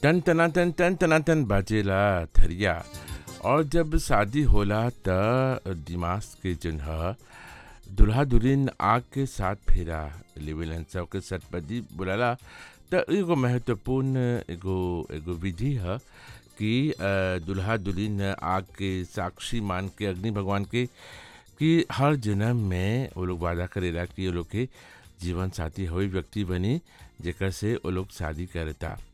टन तना टन टन तना टन बाजेला थरिया और जब शादी होला त दिमाग के जन ह दुल्हा दुल्हन आग के साथ फेरा लेवेलन सब के सटपदी बुलाला त एगो महत्वपूर्ण एगो एगो विधि ह कि अ, दुल्हा दुल्हन आग के साक्षी मान के अग्नि भगवान के कि हर जन्म में वो लोग वादा करेला कि वो लोग के जीवन साथी वही व्यक्ति बनी जेकर से वो लोग शादी करता